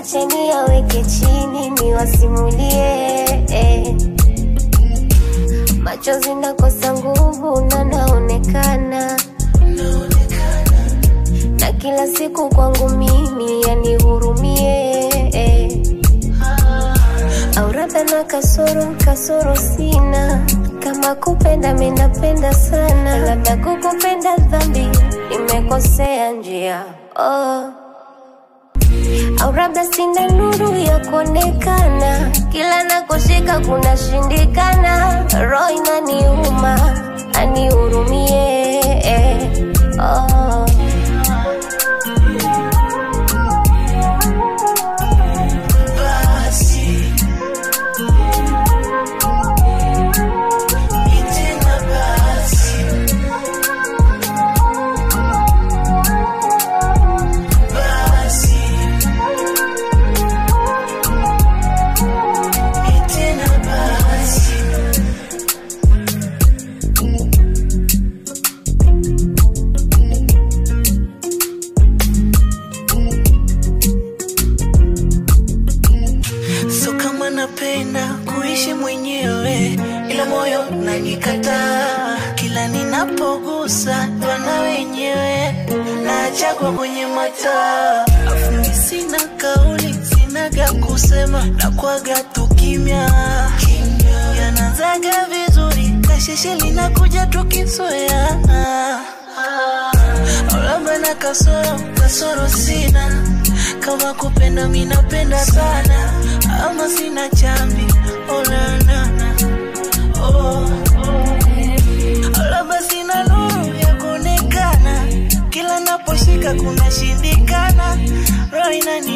acheni yaweke chini niwasimulie eh. Machozi nakosa nguvu na naonekana na kila siku kwangu mimi yanihurumie eh. Au labda na kasoro, kasoro sina kama kupenda minapenda sana, labda kukupenda dhambi, nimekosea njia oh. Au labda sina nuru ya kuonekana, kila nakoshika kunashindikana, roho inaniuma, anihurumie eh. oh. basi itena basi basi itena basi so kama napenda kuishi mwenyewe ila moyo unanikataa kila ninapogusa wana wenyewe nachagwa kwenye mataa afundi sina kauli sinaga kusema na kwaga tu kimya yanazaga vizuri kasheshe linakuja tukisoya labda na kasoro kasoro sina kama kupenda minapenda sana ama sina chambi onanana oh. labda sina nuru ya kuonekana kila naposhika kuna shindikana roho inani